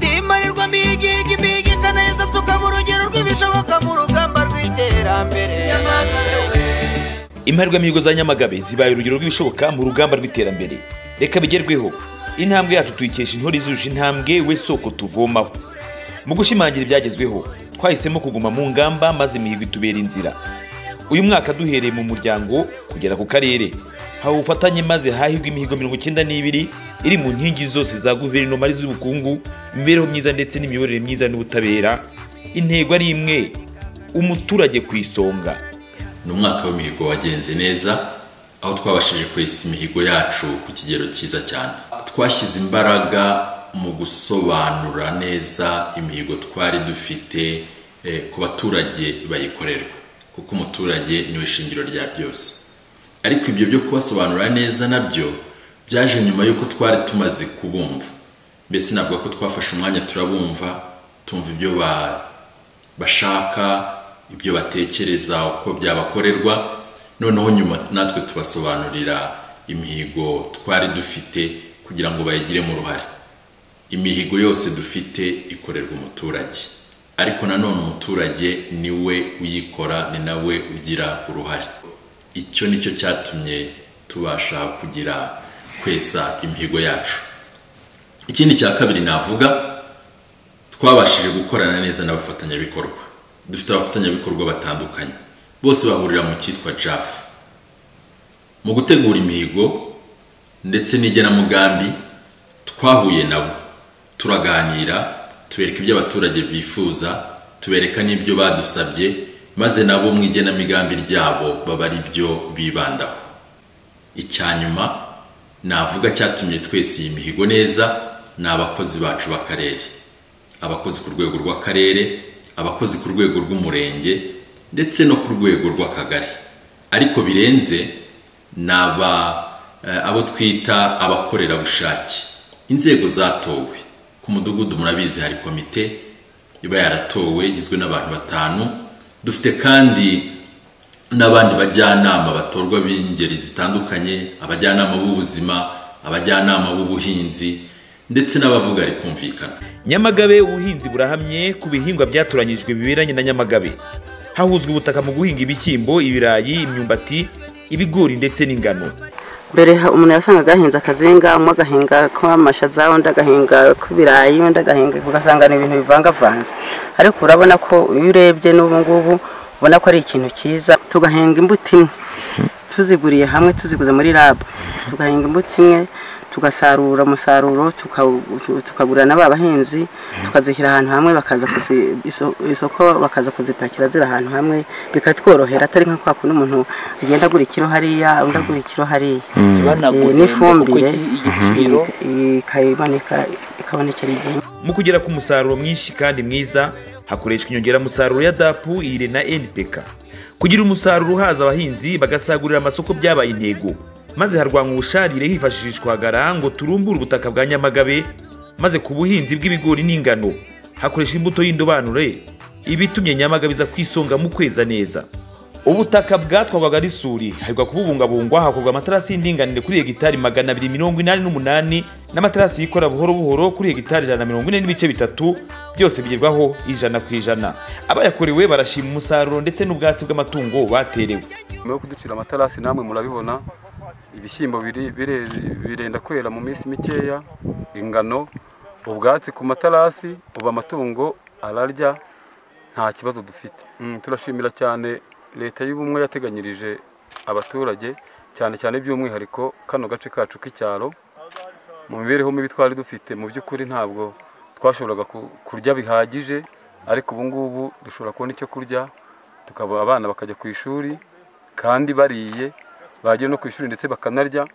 dusomiye igihe impiga neza tukaba urugero rw'ibishoboka mu rugamba rw'iterambere imparwa mihigo za nyamagabe zibaye urugero rw'ibishoboka mu rugamba rw'iterambere reka bigerweho intambwe yacu tuyikesha intore izuje intambwe we soko tuvomaho mu gushimangira ibyagezweho twahisemo kuguma mu ngamba maze imihigo itubera inzira uyu mwaka duhereye mu muryango kugera ku karere haba ubufatanye maze hahirwa imihigo mirongo icyenda n'ibiri iri mu nkingi zose za guverinoma ari iz'ubukungu imibereho myiza ndetse n'imiyoborere myiza n'ubutabera intego ari imwe umuturage ku isonga ni umwaka w'imihigo wagenze neza aho twabashije kwesa imihigo yacu ku kigero cyiza cyane twashyize imbaraga mu gusobanura neza imihigo twari dufite eh, ku baturage bayikorerwa kuko umuturage niwe shingiro rya byose ariko ibyo byo kubasobanurira neza nabyo byaje nyuma y'uko twari tumaze kubumva mbese navuga ko twafashe umwanya turabumva tumva ibyo ba- bashaka ibyo batekereza uko byabakorerwa noneho nyuma natwe tubasobanurira imihigo twari dufite kugira ngo bayigiremo uruhare imihigo yose dufite ikorerwa umuturage ariko nanone umuturage ni we uyikora ni nawe ugira uruhare icyo nicyo cyatumye tubasha kugira kwesa imihigo yacu ikindi cya kabiri navuga twabashije gukorana neza n'abafatanyabikorwa dufite abafatanyabikorwa batandukanye bose bahurira mu cyitwa jafu mu gutegura imihigo ndetse n'igenamigambi twahuye nabo turaganira tubereka ibyo abaturage bifuza tubereka n'ibyo badusabye maze nabo mu igenamigambi ryabo baba ari byo bibandaho icya nyuma navuga cyatumye twese iyi mihigo neza ni abakozi bacu b'akarere abakozi ku rwego rw'akarere abakozi ku rwego rw'umurenge ndetse no ku rwego rw'akagari ariko birenze ni aba eh, abo twita abakorerabushake inzego zatowe ku mudugudu murabizi hari komite iba yaratowe igizwe n'abantu batanu dufite kandi n'abandi bajyanama batorwa b'ingeri zitandukanye abajyanama b'ubuzima abajyanama b'ubuhinzi ndetse n'abavuga rikumvikana nyamagabe ubuhinzi burahamye ku bihingwa byatoranyijwe biberanye na nyamagabe hahuzwa ubutaka mu guhinga ibishyimbo ibirayi imyumbati ibigori ndetse n'ingano mbere ha- umuntu yasangaga ahinze akazinga umwe agahinga k'amashaza undi agahinga k'ibirayi undi agahinga ugasanga ni ibintu bivangavanze ariko urabona ko iyo urebye n'ubu ngubu ubona ko ari ikintu cyiza tugahinga imbuto imwe tuziguriye hamwe tuziguze muri lab tugahinga imbuto imwe tugasarura umusaruro tukawu- tu- tukagurira na ba bahinzi tukazishyira ahantu hamwe bakaza kuzi- iso- isoko bakaza kuzipakira ziri ahantu hamwe bikatworohera atari nka kwa kundi umuntu agenda agura ikiro hariya undi agura ikiro hariya Eh, n'ifumbire i- ikayiboneka ikabonekera igihe mu kugera ku musaruro mwinshi kandi mwiza hakoreshwa inyongeramusaruro ya dapu ire na npk kugira umusaruro uhaza abahinzi bagasagurira amasoko byabaye intego maze harwanwa ubusharire hifashishwa hagara ngo turumbure ubutaka bwa nyamagabe maze ku buhinzi bw'ibigori n'ingano hakoreshwa imbuto y'indobanure ibitumye nyamagabe iza kwisonga mu kweza neza ubutaka bwatwagwaga n'isuri hahirwa kububungabungwa hakorwa amatarasi y'indinganire kuri hegitari magana abiri mirongo inani n'umunani n'amatarasi yikora buhoro buhoro kuri hegitari ijana na mirongo ine n'ibice bitatu byose bigerwaho ijana ku ijana abayakorewe barashima umusaruro ndetse n'ubwatsi bw'amatungo baterewe nyuma yo kuducira amatarasi namwe murabibona ibishyimbo biri- bire- birenda kwera mu minsi mikeya ingano ubwatsi ku matarasi ubu amatungo ararya nta kibazo dufite Mm, turashimira cyane leta y'ubumwe yateganyirije abaturage cyane cyane by'umwihariko kano gace kacu k'icyaro mu mibereho mibi twari dufite mu by'ukuri ntabwo twashoboraga ku- kurya bihagije ariko ubu ngubu dushobora kubona icyo kurya tukaba abana bakajya ku ishuri kandi bariye bagera no ku ishuri ndetse bakanarya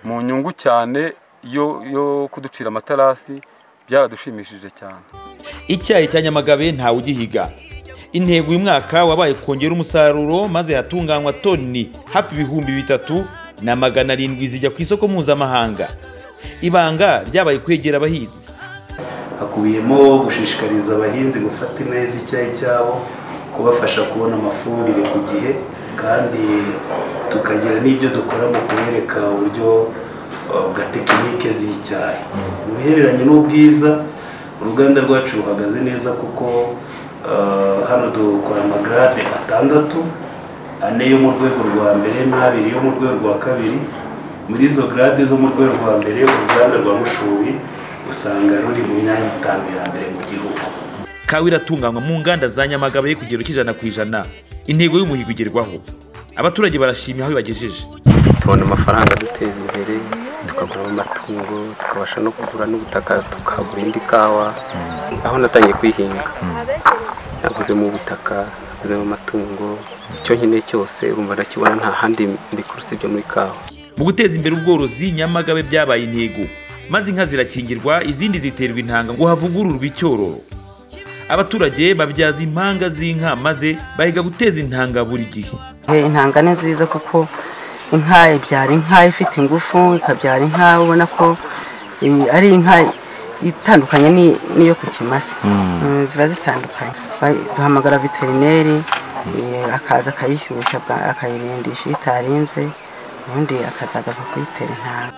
mu nyungu cyane yo yo kuducira amatarasi byaradushimishije cyane icyayi cya nyamagabe ntawe ugihiga intego uyu mwaka wabaye kongera umusaruro maze hatunganywa toni hafi ibihumbi bitatu na magana arindwi zijya ku isoko mpuzamahanga ibanga ryabaye kwegera abahinzi hakubiyemo gushishikariza abahinzi gufata neza icyayi cyabo kubafasha kubona amafumbire ku gihe kandi tukagira n'ibyo dukora mu kubereka uburyo uh, bwa tekinike z'icyayi mu bihereranye n'ubwiza uruganda rwacu ruhagaze neza kuko eh, hano dukora amagarade atandatu ane yo mu rwego rwa mbere n'abiri yo mu rwego rwa kabiri muri izo garade zo mu rwego rwa mbere uruganda rwa mushubi usanga ruri mu myanya itanu ya mbere mu gihugu kawa iratunganywa mu nganda za nyamagabe ku kigero cy'ijana ku ijana intego y'umuhigo igerwaho abaturage barashimye aho bibagejeje tubona amafaranga duteza imbere tukaguramo amatungo tukabasha no kugura n'ubutaka tukagura indi kawa aho natangiye kwihinga naguzemo ubutaka naguzemo amatungo icyo nkeneye cyose urumva ndakibona nta handi mbikora usibye muri kawa mu guteza imbere ubworozi nyamagabe byabaye intego maze inka zirakingirwa izindi ziterwa intanga ngo havugururwe icyororo abaturage babyaza impanga z'inka maze bahiga guteza intanga buri gihe Eh, intanga ni nziza kuko inka ibyara inka ifite ingufu ikabyara inka ubona ko eh, ari inka itandukanye ni- n'iyo ku kimasa Mm, ziba zitandukanye Ba- duhamagara veterineri eh, akaza akayishyushya bwa- akayirindisha iyo itarinze ubundi akaza agaza kuyitera intanga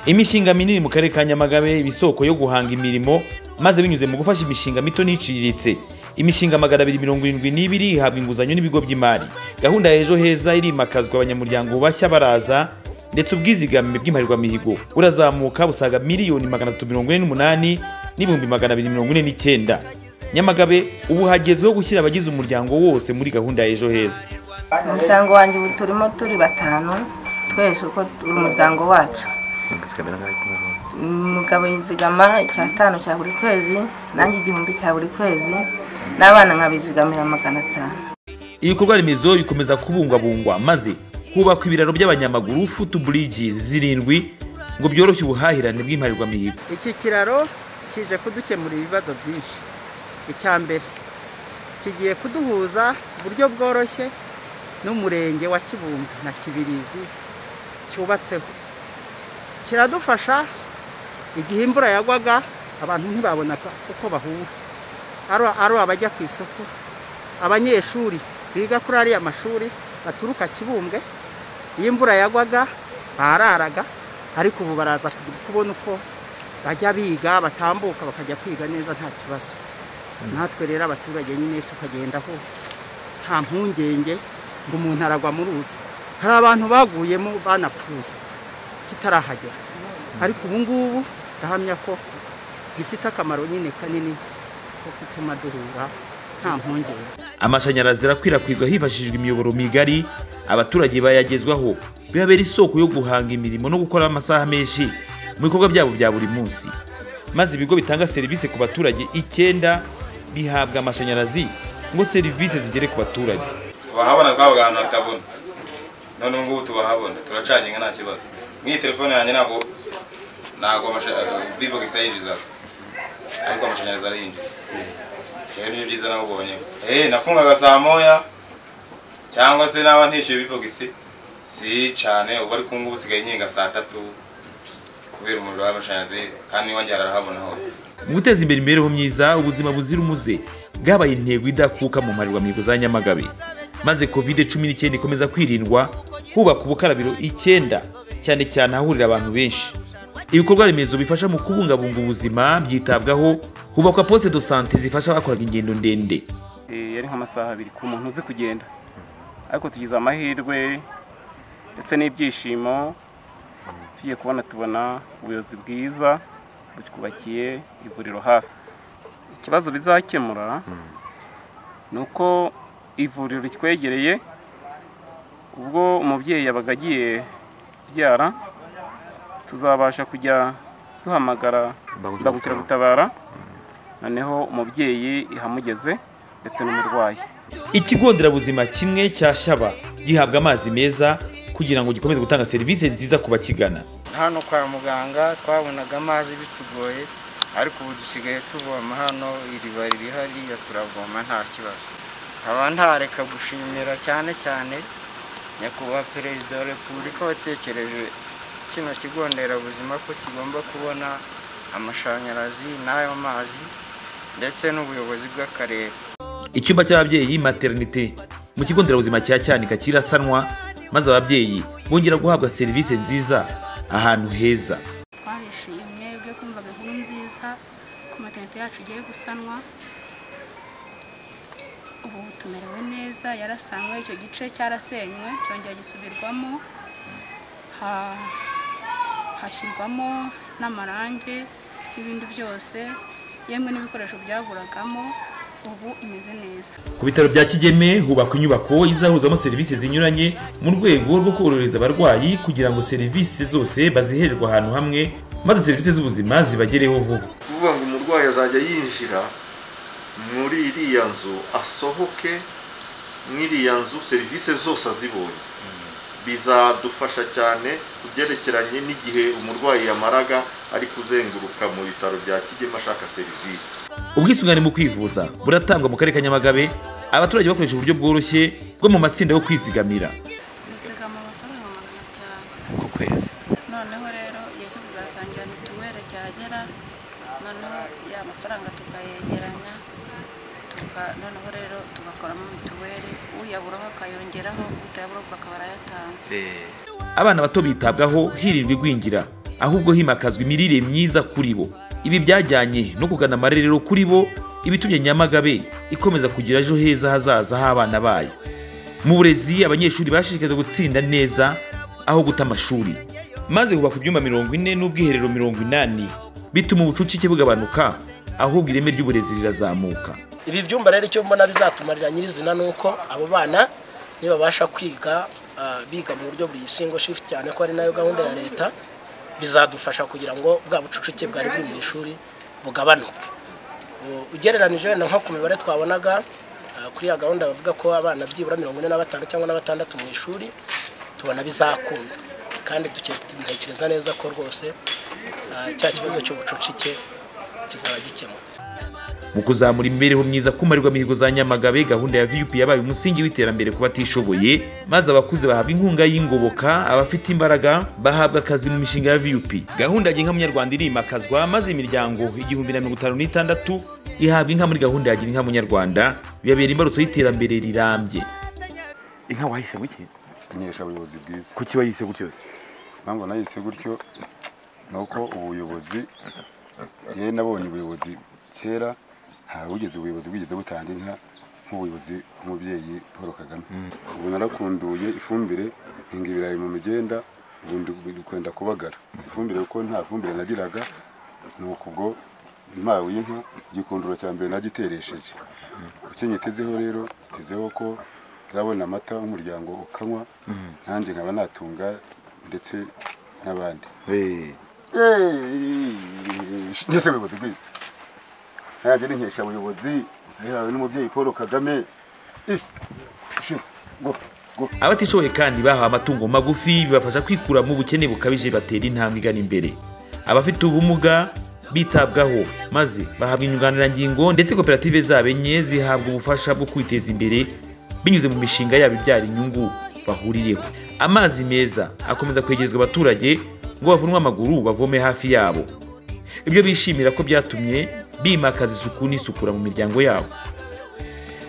imishinga minini mu karere ka nyamagabe iba isoko yo guhanga imirimo maze binyuze mu gufasha imishinga mito n'iciriritse imishinga magana abiri mirongo irindwi n'ibiri ihabwa inguzanyo n'ibigo by'imari gahunda ya ejo heza irimakazwa abanyamuryango bashya baraza ndetse ubwizigame bw'imparirwamihigo burazamuka busaga miliyoni magana atatu mirongo ine n'umunani n'ibihumbi magana abiri mirongo ine n'icyenda nyamagabe ubu hagezweho gushyira abagize umuryango wose muri gahunda ya ejo heza umuryango wanjye ubu turimo turi batanu twese uko turi umuryango wacu umugabo yizigama icyatanu cya buri kwezi nanjye igihumbi cya buri kwezi n'abana nkabizigamira magana atanu ibikorwa remezo bikomeza kubungwabungwa maze hubakwa ibiraro by'abanyamaguru futu buriji zirindwi ngo byoroshye ubuhahirane bw'imparirwamihigo iki kiraro kije kudukemurira ibibazo byinshi icya mbere kigiye kuduhuza ku buryo bworoshye n'umurenge wa kibumbe na kibirizi cyubatseho kiradufasha igihe imvura yagwaga abantu ntibabona uko bahura ari- ari abajya ku isoko abanyeshuri biga kuri ariya mashuri baturuka kibumbwe iyo imvura yagwaga bararaga ariko ubu baraza kubona uko bajya biga batambuka bakajya kwiga neza nta kibazo natwe rero abaturage nyine tukagendaho nta mpungenge ngo umuntu aragwa mu ruzi hari abantu baguyemo banapfuye kitarahagera ariko ubu ngubu ndahamya ko gifite akamaro nyine kanini ko gutuma duhura nta mpungenge amashanyarazi arakwirakwizwa hifashishijwe imiyoboro migari abaturage bayagezwaho bibabera isoko yo guhanga imirimo no gukora amasaha menshi mu bikorwa byabo bya buri munsi maze ibigo bitanga serivisi ku baturage icyenda bihabwa amashanyarazi ngo serivisi zigere ku baturage tubahabona twabaga ahantu hatabona none ubu ngubu tubahabona turacaginga nta kibazo nk'iyi telefone yanjye ntabwo ntabwo bivogisi yinjizaga ariko amashanyarazi arayinjiza rero nibyo byiza nawe ubonyeho eee nafungaga saa moya cyangwa se naba ntishyuye bivogisi si cyane ubu ariko ubu ngubu usigaye nkinga saa tatu kubera umuriro w'amashanyarazi kandi n'iwanjye harahabona hose mu guteza imbere imibereho myiza ubuzima buzira umuze bwabaye intego idakuka mu mparirwamihigo za nyamagabe maze covid cumi n'icyenda ikomeza kwirindwa hubaka ubukarabiro icyenda cyane cyane ahahurira abantu benshi ibikorwa remezo bifasha mu kubungabunga ubuzima byitabwaho hubakwa poste de sante zifasha abakoraga ingendo ndende Eh, yari nk'amasaha abiri ku muntu uzi kugenda ariko tugize amahirwe ndetse n'ibyishimo tugiye kubona tubona ubuyobozi bwiza butwubakiye ivuriro hafi ikibazo bizakemura ni uko ivuriro ritwegereye ubwo umubyeyi yabaga agiye kubyara tuzabasha kujya duhamagara imbangukiragutabara noneho umubyeyi ihamugeze ndetse n'umurwayi ikigo nderabuzima kimwe cya shaba gihabwa amazi meza kugira ngo gikomeze gutanga serivisi nziza ku bakigana hano kwa muganga twabonaga amazi bitugoye ariko ubu dusigaye tuvoma hano iriba riri hariya turavoma nta kibazo nkaba ntareka gushimira cyane cyane nyakubahwa perezida wa repubulika watekereje kino kigo nderabuzima ko kigomba kubona amashanyarazi n'ayo mazi ndetse n'ubuyobozi bw'akarere icyumba cy'ababyeyi materinite mu kigo nderabuzima cya cyanika kirasanwa maze ababyeyi bongera guhabwa serivisi nziza ahantu heza twarishimye ubwo kumvaga inkuru nziza ko materinete yacu igiye gusanwa ubu tumerewe neza yarasanywe icyo gice cyarasenywe cyongera gisubirwamo ha- hashyirwamo n'amarange n'ibindi byose yemwe n'ibikoresho byaburagamo ubu imeze neza ku bitaro bya kigeme hubakwa inyubako izahuzwamo serivisi zinyuranye mu rwego rwo korohereza abarwayi kugira ngo serivisi zose bazihererwe ahantu hamwe maze serivisi z'ubuzima zibagereho vuba kuvuga ngo umurwayi azajya yinjira muri iriya nzu asohoke mu iriya nzu serivisi zose azibonye bizadufasha cyane ku byerekeranye n'igihe umurwayi yamaraga ari kuzenguruka mu bitaro bya kigeme ashaka serivisi ubwisungane mu kwivuza buratangwa mu karere ka nyamagabe abaturage bakoresha uburyo bworoshye bwo mu matsinda yo kwizigamira bizigama amafaranga magana atanu ku kwezi noneho rero igihe cyo kuzatangira mituweli cyagera noneho ya mafaranga tukayegeranya tuka- noneho rero tugakoramo mituweli uyaburaho akayongeraho utayabura akaba arayatanze abana bato bitabwaho hirindwa igwingira ahubwo himakazwa imirire myiza kuri bo ibi byajyanye no kugana amarerero kuri bo ibitumye nyamagabe ikomeza kugira ejo heza hazaza h'abana bayo mu burezi abanyeshuri bashishikarizwa gutsinda neza aho guta amashuri maze hubakwa ibyumba mirongo ine n'ubwiherero mirongo inani bituma ubucucike bugabanuka ahubwo ireme ry'uburezi rirazamuka ibi byumba rero icyo mbona bizatumarira nyirizina ni uko abo bana nibabasha kwiga ah, biga mu buryo buri single shift cyane ko ari nayo gahunda ya leta bizadufasha kugira ngo bwa bucucike bwari buri mu ishuri bugabanuke U- ugereranije wenda nko ku mibare twabonaga ah, kuri ya gahunda bavuga ko abana byibura mirongo ine na batanu cyangwa na batandatu mu ishuri tubona bizakunda kandi duke- ntekereza neza ko rwose ah, cya kibazo cy'ubucucike kizaba gikemutse mu kuzamura imibereho myiza kumarirwa mihigo za nyamagabe gahunda ya vup yabaye umusingi w'iterambere ku batishoboye maze abakuze bahabwa inkunga y'ingoboka abafite imbaraga bahabwa akazi mu mishinga ya vup gahunda ya inka munyarwanda irimakazwa maze imiryango igihumbi na mirongo itanu n'itandatu ihabwa inka muri gahunda ya gira inka munyarwanda bibabera imbarutso y'iterambere rirambye inka wahisemo iki nkesha abayobozi bwiza kuki wayise gutyo se impamvu nayise gutyo ni uko ubuyobozi yewe nabonye ubuyobozi kera ntawe wigeze ubuyobozi bwigeze butanga inka nk'ubuyobozi bw'umubyeyi paul kagame ubu narakunduye ifumbire nkinga ibirayi mu migenda ubu ndi- ndi kwenda kubagara ifumbire kuko nta fumbire nagiraga ni ukubwo mpawe inka igikunduro cya mbere nagiteresheje icyo nyitezeho rero ntezeho ko nzabona amata w'umuryango ukanywa nanjye nkaba natunga ndetse n'abandi ngeze ubuyobozi bwiza nanjye ni nkeshabuyobozi rihawe n'umubyeyi paul kagame Isi, shu, ngo, ngo. abatishoboye kandi bahawe amatungo magufi bibafasha kwikura mu bukene bukabije batera intambwe igana imbere abafite ubumuga bitabwaho maze bahabwa inyunganirangingo ndetse koperative zabo enye zihabwa ubufasha bwo kwiteza imbere binyuze mu mishinga yabo ibyara inyungu bahuriyeho amazi meza akomeza kwegerezwa abaturage ngo bavunwe amaguru bavome hafi yabo ibyo bishimira ko byatumye bimakaza isuku n'isukura mu miryango yabo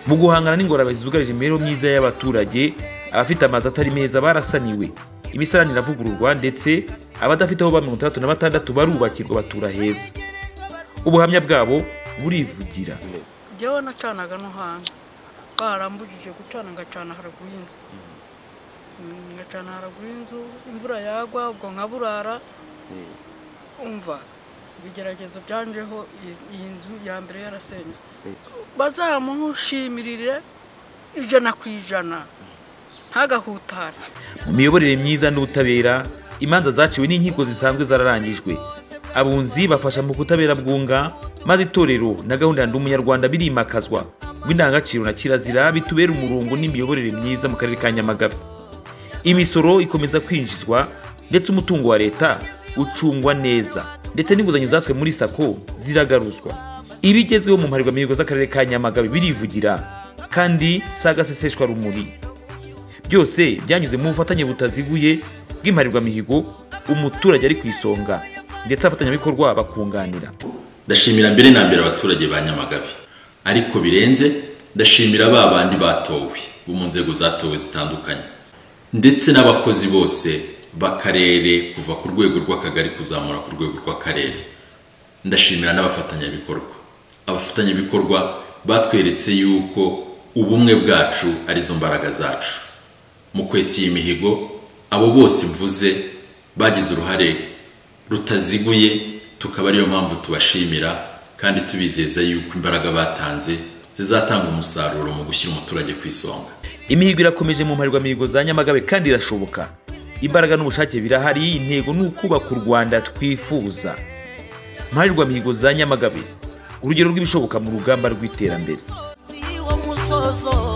mu guhangana n'ingorane zugarije imibereho myiza y'abaturage abafite amazu atari meza barasaniwe imisarani iravugururwa ndetse abadafite aho ba mirongo itandatu na batandatu barubakirwa batura heza ubuhamya bwabo burivugira njyewe nacanaga no hanze barambujije gucana ngacana haraguru y'inzu Mm, ngacana haraguru y'inzu imvura yagwa ubwo nkaburara umva ibigeragezo byanjeho iz- iyi nzu ya mbere yarasenyutse bazamushimirire ijana ku ijana ntagahutare mu miyoborere myiza n'ubutabera imanza zaciwe n'inkiko zisanzwe zararangijwe abunzi bafasha mu kutabera bwunga maze itorero na gahunda ya ndi umunyarwanda birimakazwa ngo indangagaciro na kirazira bitubere umurongo n'imiyoborere myiza mu karere ka nyamagabe imisoro ikomeza kwinjizwa ndetse umutungo wa leta ucungwa neza ndetse n'inguzanyo zatswe muri sako ziragaruzwa ibigezweho mu mparirwamihigo z'akarere ka nyamagabe birivugira kandi sagaseseshwa rumuri byose byanyuze mu bufatanye butaziguye bw'imparirwamihigo umuturage ari ku isonga ndetse abafatanyabikorwa bakunganira ndashimira mbere na mbere abaturage ba nyamagabe ariko birenze ndashimira ba bandi batowe bo mu nzego zatowe zitandukanye ndetse n'abakozi bose b'akarere kuva ku rwego rw'akagari kuzamura ku rwego rw'akarere ndashimira n'abafatanyabikorwa abafatanyabikorwa batweretse yuko ubumwe bwacu arizo mbaraga zacu mu kwesa iyi mihigo abo bose mvuze bagize uruhare rutaziguye tukaba ariyo mpamvu tubashimira kandi tubizeza yuko imbaraga batanze zizatanga umusaruro mu gushyira umuturage ku isonga imihigo irakomeje mu mparirwamihigo za nyamagabe kandi irashoboka imbaraga n'ubushake birahari intego ni ukubaka u rwanda twifuza mparirwamihigo za nyamagabe urugero rw'ibishoboka mu rugamba rw'iterambere musozo